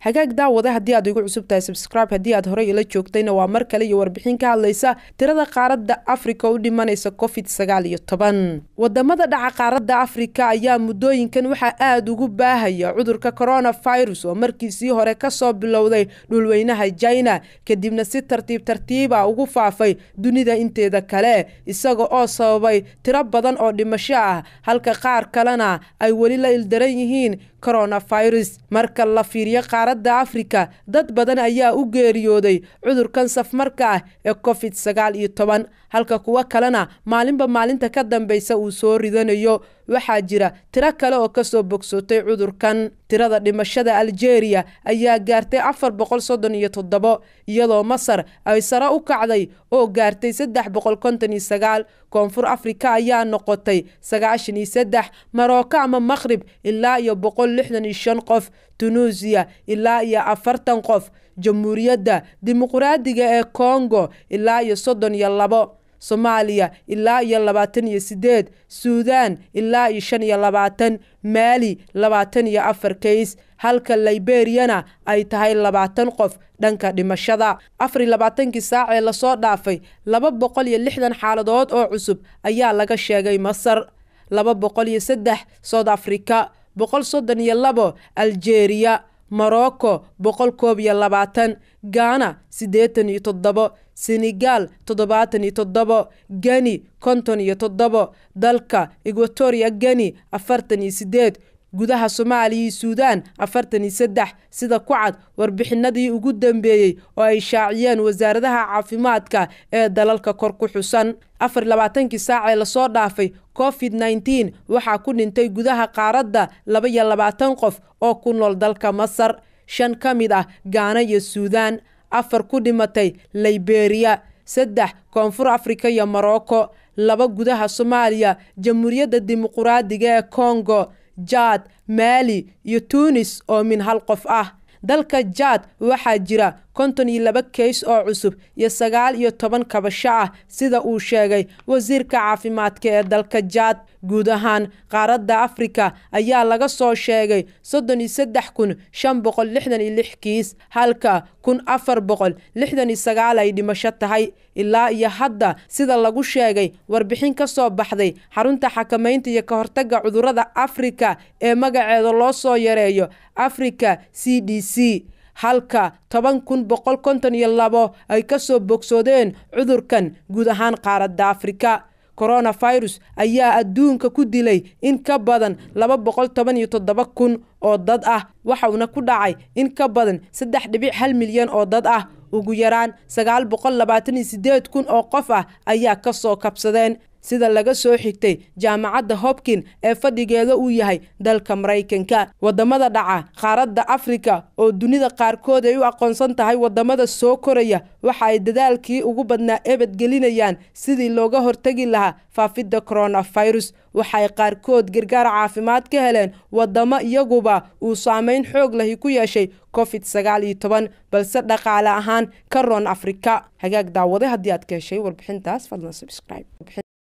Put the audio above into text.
hagaag daawade haddii aad igu cusub tahay subscribe haddii aad horey ila joogtayna waa mar kale iyo warbixin ka hadlaysa tirada qaaradda afrika u dhimanaysa covid sagaal iyo toban wadamada dhaca qaaradda afrika ayaa muddooyinkan waxaa aada ugu baahaya cudurka coronavirus oo markiisii hore kasoo bilowday dhulweynaha china kadibna si tartiib tartiiba ugu faafay dunida inteeda kale isaga oo sababay tiro badan oo dhimasho ah halka qaar kalena ay weli la ildaran yihiin coronavirus marka la fiiriyo qaaradda afrika dad badan ayaa u geeriyooday cudurkan safmarka ah ee covid sagaal iyo toban halka kuwo kalena maalinba maalinta ka dambeysa uu soo ridanayo waxaa jira tiro kale oo kasoo bogsootay cudurkan tirada dhimashada algeria ayaa gaartay afar boqol soddon iyo toddobo iyadoo masar ay sare u kacday oo gaartay saddex boqol konton iyo sagaal koonfur afrika ayaa noqotay sagaashan iyo saddex marocco ama maqhrib ilaa iyo boqol lixdan iyo shan qof tunuusiya ilaa iyo afartan qof jamhuuriyadda dimuqraadiga ee kongo ilaa iyo soddon iyo labo soomaaliya ilaa iyo labaatan iyo sideed suudaan ilaa iyo shan iyo labaatan maali labaatan iyo afar kays halka liberiyana ay tahay labaatan qof dhanka dhimashada afar iyo labaatankii saac ee lasoo dhaafay laba boqol iyo lixdan xaaladood oo cusub ayaa laga sheegay masar laba boqol iyo saddex south africa boqol soddon iyo labo algeria morocco boqol koob iyo labaatan ghana siddeetan iyo toddobo senegal toddobaatan iyo toddobo geni konton iyo toddobo dalka equatoria geni afartan iyo sideed gudaha soomaaliya iyo suudaan afartan iyo saddex sida ku cad warbixinadii ugu dambeeyey oo ay shaaciyeen wasaaradaha caafimaadka ee dalalka kor ku xusan afar labaatankii saac ee lasoo dhaafay covid nneteen waxaa ku dhintay gudaha qaaradda laba iyo labaatan qof oo ku nool dalka masar shan ka mid ah gaana iyo suudaan afar ku dhimatay liberia saddex koonfur afrika iyo morocco laba gudaha soomaaliya jamhuuriyadda dimuquraadiga ee congo jaad maali iyo tuunis oo min hal qof ah dalka jaad waxaa jira konton iyo laba kays oo cusub iyo sagaal iyo toban kabasho ah sida uu sheegay wasiirka caafimaadka ee dalka jaad guud ahaan qaaradda afrika ayaa laga soo sheegay soddon iyo saddex kun shan boqol lixdan iyo lix kiis halka kun afar boqol lixdan iyo sagaal ay dhimasho tahay ilaa iyo hadda sida lagu sheegay warbixin ka soo baxday xarunta xakamaynta iyo ka hortagga cudurrada afrika ee magaceeda loo soo yareeyo africa c d c halka toban kun boqol konton iyo labo ay kasoo bogsoodeen cudurkan guud ahaan qaaradda afrika coronavirus ayaa adduunka ku dilay in ka badan laba boqol toban iyo toddoba kun oo dad ah waxauna ku dhacay in ka badan saddex dhibic hal milyan oo dad ah ugu yaraan sagaal boqol labaatan iyo sideed kun oo qof ah ayaa kasoo kabsadeen sida laga soo xigtay jaamacadda hopkin ee fadhigeeda uu yahay dalka maraykanka wadamada dhaca qaaradda afrika oo dunida qaarkood ay u aqoonsan tahay wadamada soo koraya waxa ay dadaalkii ugu badnaa ebadgelinayaan sidii looga hortegi lahaa faafidda coronavirus waxay qaarkood gargaar caafimaad ka heleen wadamo iyaguba uu saameyn xoog lahi ku yeeshay covid sagaal iyo toban balse dhaqaale ahaan ka roon afrika hagaag daawade haddii aad ka heshay warbixintaas fadlan subscribe